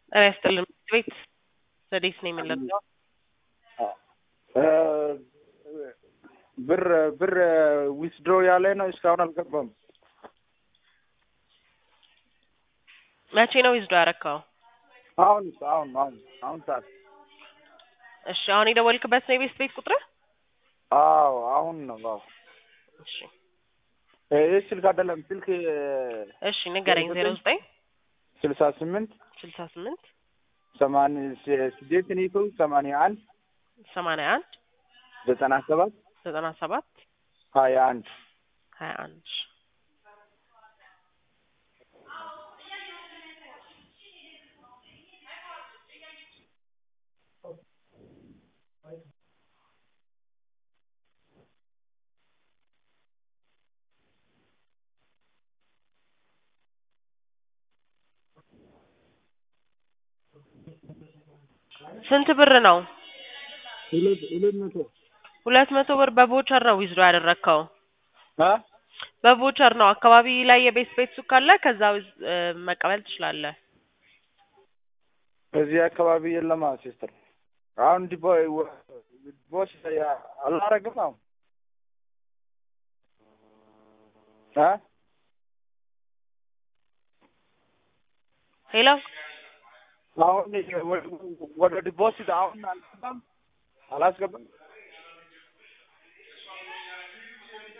ጤና ይስጥልን ቤት ዘዴት ነው የምንለብሰው ብር ብር ዊዝድሮ ያለ ነው እስካሁን አልገባም። መቼ ነው ዊዝዶ ያረካው? አሁን አሁን አሁን አሁን ሰዓት እሺ አሁን የደወልክበት ነው የቤት ቤት ቁጥር? አዎ አሁን ነው። አዎ እሺ ይህ ስልክ አይደለም ስልክ እሺ ንገረኝ። ዜሮ ዘጠኝ ስልሳ ስምንት ስልሳ ስምንት ሰማንያ ስደት ኒቶ ሰማንያ አንድ ሰማንያ አንድ ዘጠና ሰባት ዘጠና ሰባት ሀያ አንድ ሀያ አንድ ስንት ብር ነው? ሁለት ሁለት መቶ ሁለት መቶ ብር በቦቸር ነው ዊዝዶ ያደረግከው? አ በቦቸር ነው። አካባቢ ላይ የቤት ቤት ሱቅ ካለ ከዛ ዊዝ- እ መቀበል ትችላለህ። እዚህ አካባቢ የለማ ሲስተር። አሁን ዲቦ ቦስ አላረግም አሁን አ ሄሎ አሁን ወደ ዲፖዚት አሁን አልገባም አላስገባም